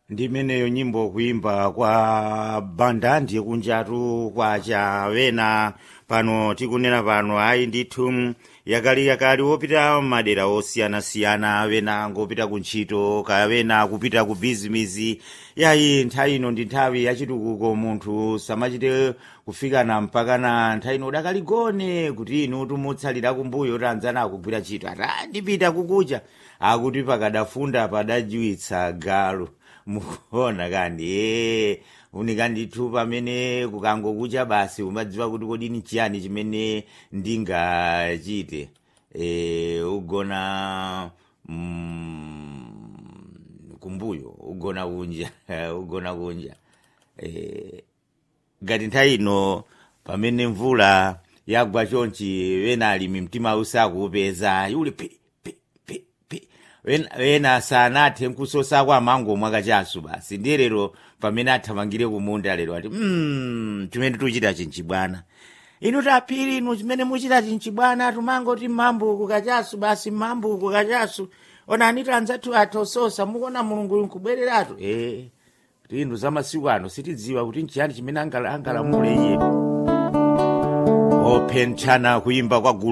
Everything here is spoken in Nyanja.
ndi imeneyo nyimbo kuimba kwa banda ndiye kunjatu kwacha wena pano tikunena pano ayi ndithu yakali yakali wopita madera osiyanasiyana wena ngopita kuntchito kawena kupita ku bizimizi yayi nthawi ino ndi nthawi yachitukuko munthu samachite kufikana mpakana nthawi ino udakaligone kuti inu timutsalira kumbuyo tanzana akugwira ntchito ata ndipita kukucha akuti pakadafunda padajiwitsa galu mukuona kandi ee unika ndithu pamene kukangokucha basi umadziwa kuti kodi ni chiyani chimene ndingachite e, ugona mm, kumbuyo ugona kunja ugona kunja e, ngati nthawi ino pamene mvula yagwa chonchi wena alimi mtima usakuupeza yuli pi pi pi pi wena, wena sanathe nkusosa kwa mango mwakachasu basi ndiye lero pamene athamangire kumunda lero ati mm, chimene tuchita chinchibwana inu tapiri inu chimene muchita chinchibwana tumangoti mambuku kachasu basi mambuku kachasu onani tanzatu atososa mukuona mulungu nkubwereratu eh tindu za masiku ano sitidziwa kuti nchiyani chimene angalamule iye opentchana kuimba kwa gulu